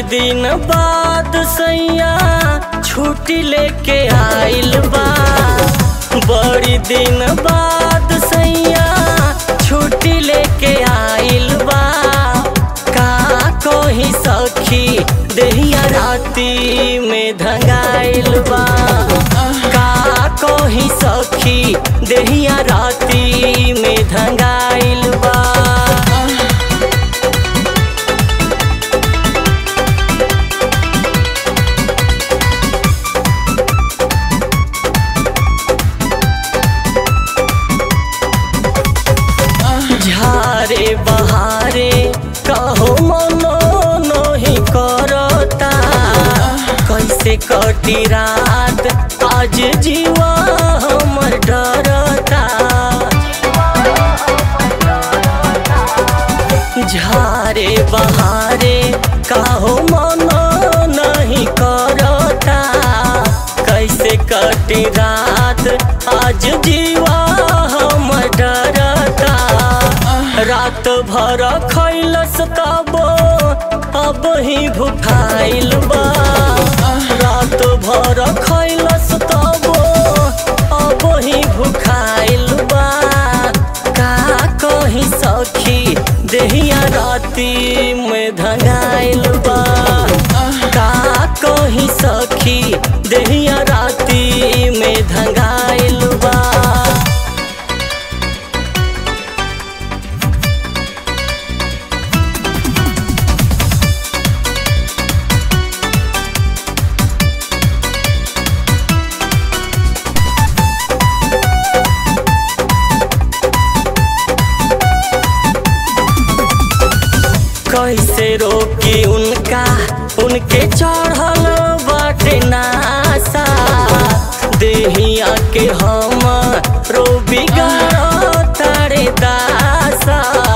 बड़ी दिन बाद सैया छुट्टी लेके आइल बा बड़ी दिन बाद सैया छुट्टी लेके आइल बा का कोही सखी देहिया राती में धंगाइल बा का कोही सखी देहिया राती में धंगाइल बा झारे बहारे कहो मनो नहीं करता कैसे कटी रात आज जीवा हमर डरता झारे बहारे कहो मनो नहीं करता कैसे कटी रात आज जीवा हमर डरता रात भर खैलस तब अब ही भुखाइल बा रात भर खैलस तब अब ही भुखाइल बा का कही सखी देहिया राती में धंगाइल बा का कही सखी देहिया राती में धंगाइल बा कैसे रोकी उनका उनके चढ़ल बाटे नासा देहिया के हम रो बिगाड़ो तारे दासा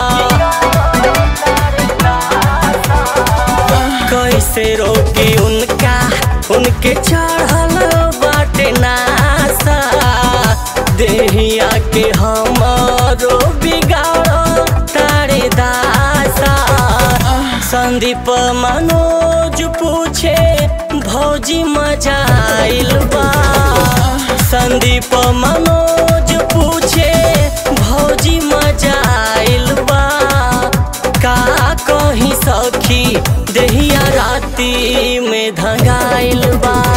कैसे रोकी उनका उनके चढ़ल बाटे नासा देहिया के हम रो बिगाड़ो तारे दासा संदीप मनोज पूछे भौजी मजा आइल बा संदीप मनोज पूछे भौजी मजा आइल बा का कही सखी देहिया राती में धंगाइल बा